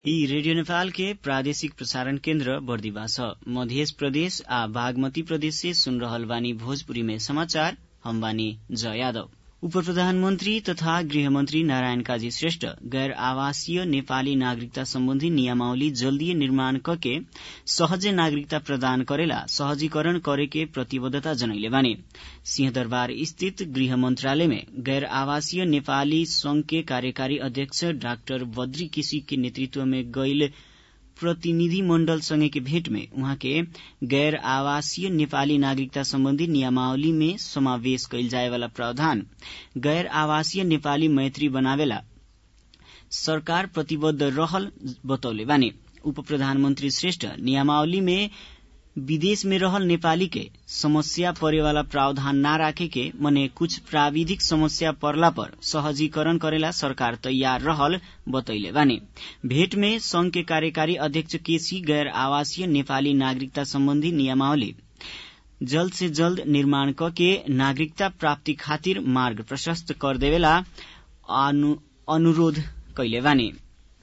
ई रेडियो नेपाल के प्रादेशिक प्रसारण केन्द्र बर्दिवा छ मध्य प्रदेश आ बागमती प्रदेश से सुन रहल बानी भोजपुरी में समाचार हम बानी जय यादव उप प्रधानमन्त्री तथा गृहमन्त्री नारायण काजी श्रेष्ठ गैर आवासीय नेपाली नागरिकता सम्बन्धी नियमावली जल्दीय निर्माण कके सहजे नागरिकता प्रदान करेला सहजीकरण करेके प्रतिबद्धता जनैले बानी सिंहदरबार स्थित गृह मन्त्रालय में गैर आवासीय नेपाली संघ के कार्यकारी अध्यक्ष डाक्टर बद्री केसी के नेतृत्व में गईल प्रतिनिधि मण्डल सँगै के भेट में उहाँ के गैर आवासीय नेपाली नागरिकता सम्बन्धी नियमावली में समावेश कैल जाएवाला प्रावधान गैर आवासीय नेपाली मैत्री बनावेला सरकार प्रतिबद्ध रहल बतौले बानी उप प्रधानमन्त्री श्रेष्ठ नियमावली में विदेश में रहल नेपाली के समस्या परेवाला प्रावधान ना राखे के मने कुछ प्राविधिक समस्या परला पर सहजीकरण करेला सरकार तैयार रहल बतैले बानी भेट में संघ के कार्यकारी अध्यक्ष केसी गैर आवासीय नेपाली नागरिकता सम्बन्धी नियमावली जल्द से जल्द निर्माण कके नागरिकता प्राप्ति खातिर मार्ग प्रशस्त कर देवेला अनुरोध कैले बानी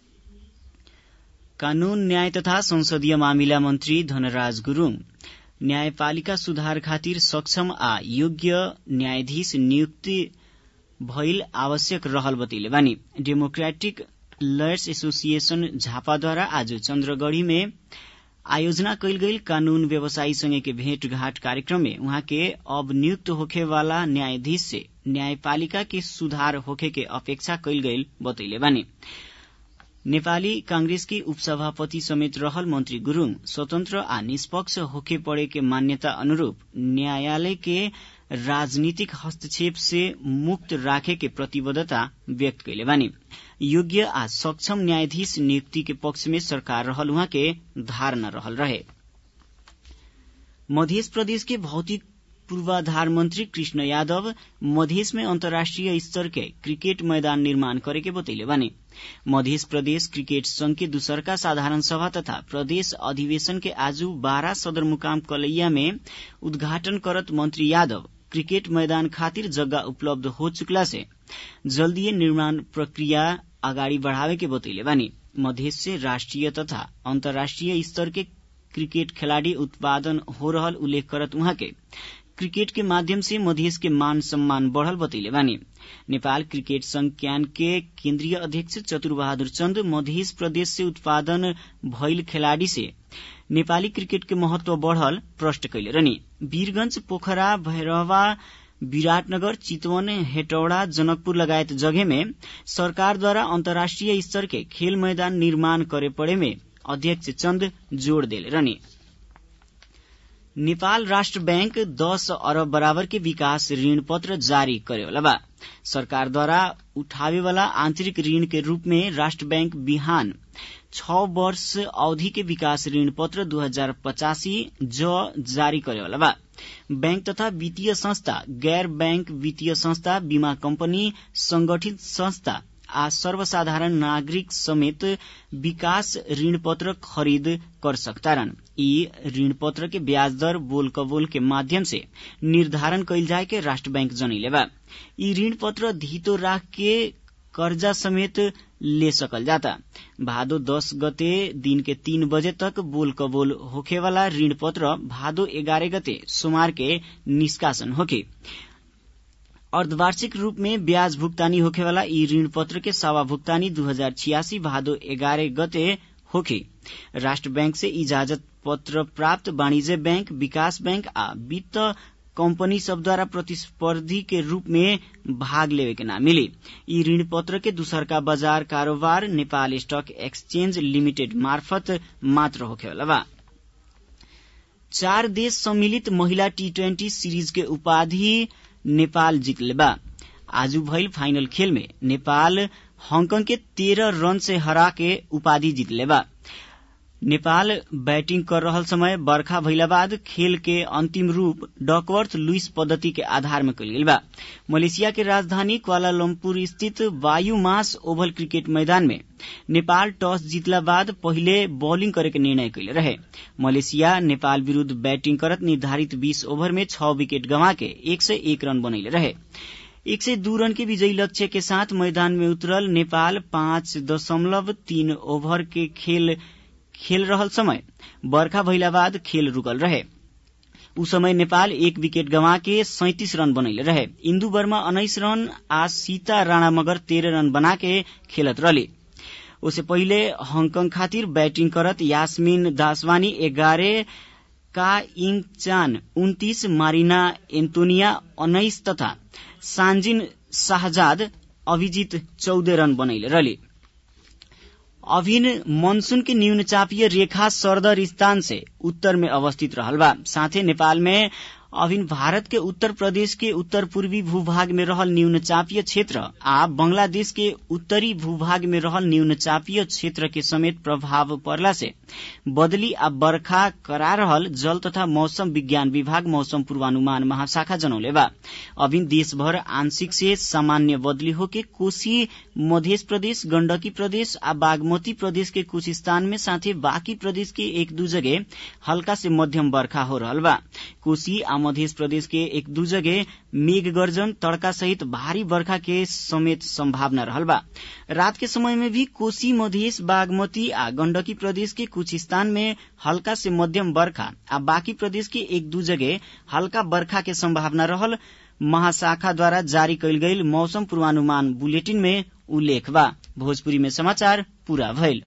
कानून न्याय तथा संसदीय मामिला मन्त्री धनराज गुरूङ न्यायपालिका सुधार खातिर सक्षम आ योग्य न्यायाधीश नियुक्ति भइल आवश्यक रहल बतैले बानी डेमोक्रेटिक लयर्स एसोसिएशन झापाद्वारा आज चन्द्रगढ़ी में आयोजना कैल गईल कानून व्यवसायी के भेंटघाट कार्यक्रम में उहाँ के अब नियुक्त होखे वाला न्यायाधीश से न्यायपालिका के सुधार होखे के अपेक्षा कैल गईल बतैले बानी नेपाली कांग्रेस की उपसभापति समेत रहल मंत्री गुरूङ स्वतन्त्र आ निष्पक्ष होखे पड़े के मान्यता अनुरूप न्यायालय के राजनीतिक हस्तक्षेप से मुक्त राखे के प्रतिबद्धता व्यक्त कैले बानी योग्य आ सक्षम न्यायाधीश नियुक्ति के पक्ष में सरकार रहल उहाँ के धारणा रहल रहे मध्य प्रदेश के भौतिक पूर्वाधार मंत्री कृष्ण यादव मधेश में अंतर्राष्ट्रीय स्तर के क्रिकेट मैदान निर्माण करे के बतैले बानी मध्य प्रदेश क्रिकेट संघ के दूसरका साधारण सभा तथा प्रदेश अधिवेशन के आज बारह सदरमुकाम कलैया में उद्घाटन करत मंत्री यादव क्रिकेट मैदान खातिर जगह उपलब्ध हो चुकला से जल्दीय निर्माण प्रक्रिया अगाडि बढ़ावे के बतैले बानी मधेश से राष्ट्रिय तथा अन्तर्राष्ट्रिय स्तर के क्रिकेट खिलाड़ी उत्पादन हो रहल उल्लेख करत उहाँ के क्रिकेट के माध्यम से मधेश के मान सम्मान बढ़ल बतैले बानी नेपाल क्रिकेट संघ क्यान के केन्द्रीय अध्यक्ष चतुर बहादुर चन्द मध्य प्रदेश से उत्पादन भइल खिलाड़ी से नेपाली क्रिकेट के महत्व बढ़ल प्रष्ट कैले रहनी वीरगंज पोखरा भैरवा विराटनगर चितवन हेटौड़ा जनकपुर लगायत जगह में सरकारद्वारा अन्तर्राष्ट्रिय स्तर के खेल मैदान निर्माण करे पड़े में अध्यक्ष चन्द जोड़ देले रहनी नेपाल राष्ट्र बैंक दस अरब बराबर के विकास ऋण पत्र जारी करेवाला बा सरकारद्वारा उठावेवाला आंतरिक ऋण के रूप में राष्ट्र बैंक बिहान छ वर्ष अवधि के विकास ऋण पत्र दू हजार पचासी ज जारी करेवाला बा बैंक तथा वित्तीय संस्था गैर बैंक वित्तीय संस्था बीमा कंपनी संगठित संस्था आ सर्वसाधारण नागरिक समेत विकास ऋण पत्र खरीद कर सकतारन यी ऋण पत्र के ब्याज दर बोल कबोल के माध्यम से निर्धारण कैल जाए के राष्ट्र बैंक जनैले बा यी ऋण पत्र धितो राख के कर्जा समेत ले सकल जाता भादो दस गते दिन के तीन बजे तक बोल कबोल होखेवाला ऋण पत्र भादो एघारह गते सोमवार के निष्कासन होके अर्धवार्षिक रूप में ब्याज भुगतानी होखेवाला यी ऋण पत्र के सावा भुगतानी दू हजार छियासी भादो एघारह गते होखे राष्ट्र बैंक से इजाजत पत्र प्राप्त वाणिज्य बैंक विकास बैंक आ वित्त कंपनी सबद्वारा प्रतिस्पर्धी के रूप में भाग लेवे के ना मिली यी ऋण पत्र के दूसरका बाजार कारोबार नेपाल स्टॉक एक्सचेंज लिमिटेड मार्फत मात्र होखेवाला बा चार देश सम्मिलित महिला टी ट्वेन्टी सीरीज के उपाधि नेपाल जीतले बा आज भइल फाइनल खेल में नेपाल हांगकांग के तेरह रन से हरा के उपाधि जीतले बा नेपाल बैटिंग कर रहल समय बर्खा भइला बाद खेल के अंतिम रूप डकवर्थ लुइस पद्धति के आधार में कल गेल बा मलेशिया के राजधानी क्वालालम्पुर स्थित वायु मास ओभल क्रिकेट मैदान में नेपाल टॉस जीतला बाद पहिले बॉलिंग करे के निर्णय कैले रहे मलेशिया नेपाल विरूद्ध बैटिंग करत निर्धारित 20 ओभर में छह विकेट गंवा के एक सय एक रन बनैले रहे एक सय दू रन के विजयी लक्ष्य के साथ मैदान में उतरल नेपाल पाँच दशमलव तीन ओभर के खेल खेल रहल समय बर्खा भइला बाद खेल रुकल रहे उ समय नेपाल एक विकेट गंवा के सैतिस रन बनैले रहे इन्दु वर्मा उन्नाइस रन आ सीता राणा मगर तेह्र रन बना के खेलत रहली उससे पहिले हङकङ खातिर ब्याटिङ करत यास्मिन दासवानी एघारह का इङ चान उन्तीस मारिना एन्टोनिया उन्नाइस तथा सान्जिन शाहजाद अभिजित चौध रन बनैले रहली अभिन मनसून के न्यून चापीय रेखा सरदर स्थान से उत्तर में अवस्थित रहल बा साथे नेपाल में अभिन भारत के उत्तर प्रदेश के उत्तर पूर्वी भूभाग में रहल न्यून चापीय क्षेत्र आ बंगलादेश के उत्तरी भूभाग में रहल न्यून चापीय क्षेत्र के समेत प्रभाव पड़ला से बदली आ बर्खा करा रहल जल तथा मौसम विज्ञान विभाग मौसम पूर्वानुमान महाशाखा जनौले बा अभिन देशभर आंशिक से सामान्य बदली होके कोशी मध्य प्रदेश गण्डकी प्रदेश आ बागमती प्रदेश के कुछ स्थान में साथे बाँकी प्रदेश के एक दू जगह हल्का से मध्यम बर्खा हो रहल बा कोशी आ मध्य प्रदेश के एक दू जगह मेघ गर्जन तड़का सहित भारी बर्खा के समेत संभावना रहल बा रात के समय में भी कोशी मधेश बागमती आ गण्डकी प्रदेश के कुछ स्थान में हल्का से मध्यम बर्खा आ बाँकी प्रदेश के एक दू जगह हल्का बर्खा के संभावना रहल महाशाखा द्वारा जारी कयल गईल मौसम पूर्वानुमान बुलेटिन में उल्लेख बा भोजपुरी में समाचार पूरा भइल